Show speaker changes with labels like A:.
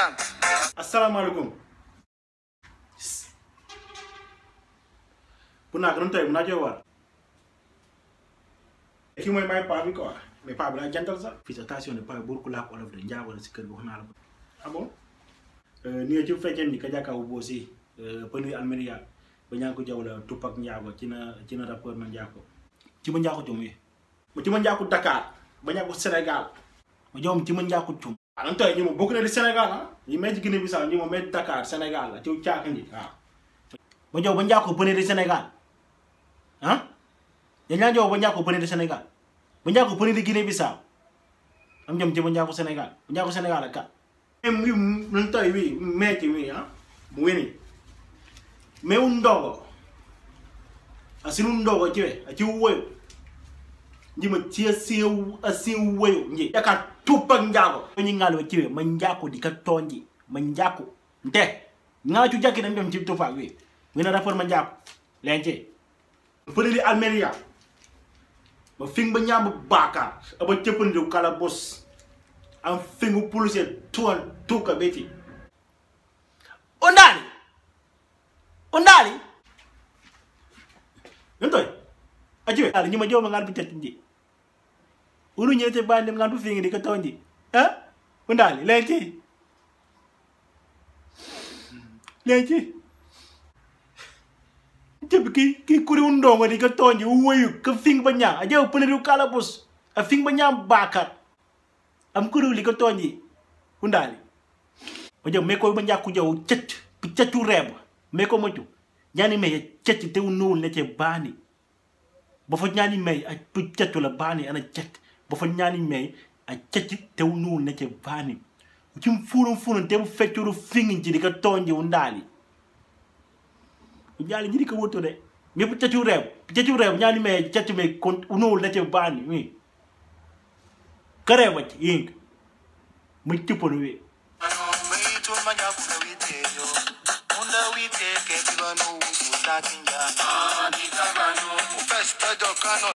A: understand?
B: asalaamaaleykum bu naa ko doon tey bu naa jox waat kii mooy may paa bi quoi mais paa bi daa jantal sax fii station ne paa bi bur ku laa ko olof de njaago la si kër gi wax naa la ko ah bon ni ci fekkee ni ka jàkkaawu boo si pënuy almeria ba ñaa ko jaw la tupak njaago ci na ci na rapport na njaago ci ma njaago cum yi ma ci ma njaago Dakar ba ñaa ko Sénégal ma jawam ci ma njaago cum alam tay ñu mo bokk na di Sénégal ah ñi may ci Guinée Bissau ñu mo may Dakar Sénégal la ci caak ndi waaw ba jow ba njàkko pëne di Sénégal ah dañ laa jow ba njàkko pëne di Sénégal ba njàkko pëne di Guinée Bissau am jom ci ba njàkko Sénégal ba njàkko Sénégal ak kat em wi nun tay wi meeti wi ah mu weni mewu ndogo asinu ndogo ciwe aci woyo njima ci asiu asiu woyo nji yaka tupak njago ni ngalo ciwe ma njako di ka tonji ma njako nte nga cu jakki dem dem ci tupak wi wina rapport ma njako lence pëneli almeria ma fing ba ñam bakar aba cëppandi kala bos am fingu police tuan tuka beti ondali ondali ntoy ajiwe ali nyuma joma ngal bitet nji unu nyete bande ngal bu fingi di ka tonji ha ondali lenti lenti jeb ki ki kuri undongo di ka tonji uwayu ka fing ba nya ajew pene kala bos a fing ba nya bakar am kuru li ko tonji undali o jom meko ba njakku jaw cecc bi ceccu reb meko moju ñani me cecc te unul ne ce bani ba fa ñani me a pu ceccu la bani ana cecc ba fa ñani me a cecc te unul ne ce bani ci furun furun te bu feccuru fingi ci di ka tonji undali ñali ñi di ko woto de me bu ceccu reb ceccu reb ñani me cecc me kon unul ne ce bani oui kare wacce ying mu tippon wi
A: Waitul manyakuna witejo. Munda wite ke kibano usatinja. Ufesta dokano.